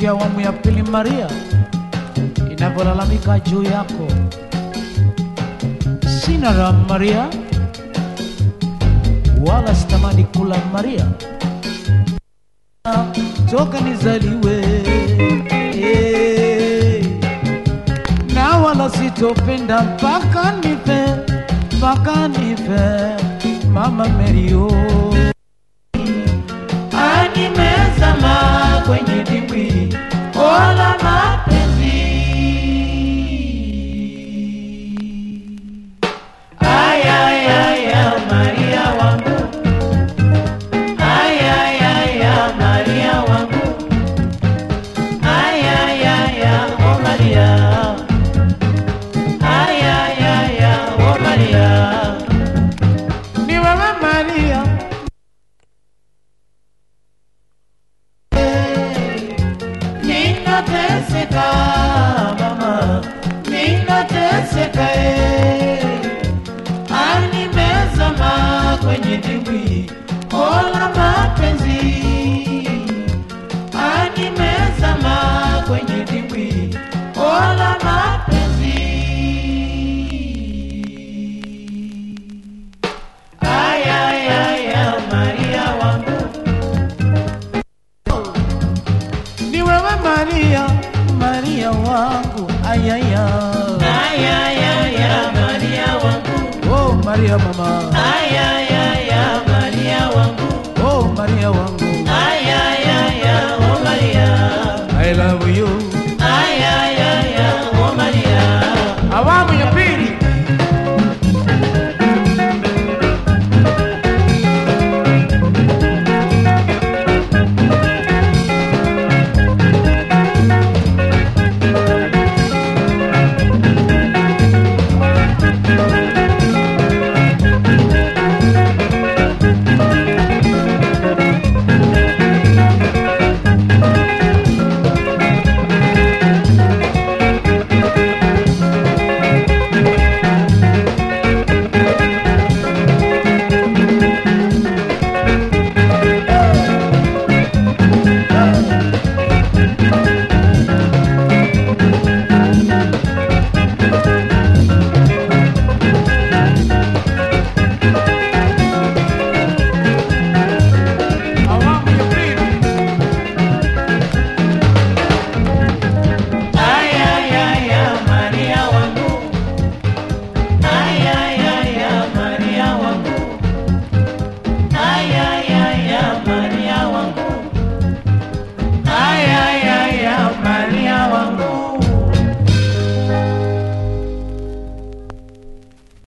ya awamu ya pili Maria inavyolalamika juu yako. Sina raha Maria, wala sitamani kula Maria toka nizaliwe eh, na wala sitopenda mpaka nife, mpaka nife mama Mario animezama kwenye dimbwi ola mapenzi ayayaya Maria wangu ayayaya Maria wangu ayayaya oh Maria ayayaya oh Maria ni wewe Maria ninateseka mama, ninateseka eh. Animezama kwenye dimbwi ola mapenzi, animezama kwenye dimbwi ola mapenzi. Ayayaya Maria wangu ni wewe Maria, Maria wangu, ayaya, Ayayaya Maria wangu, oh Maria mama, ayayaya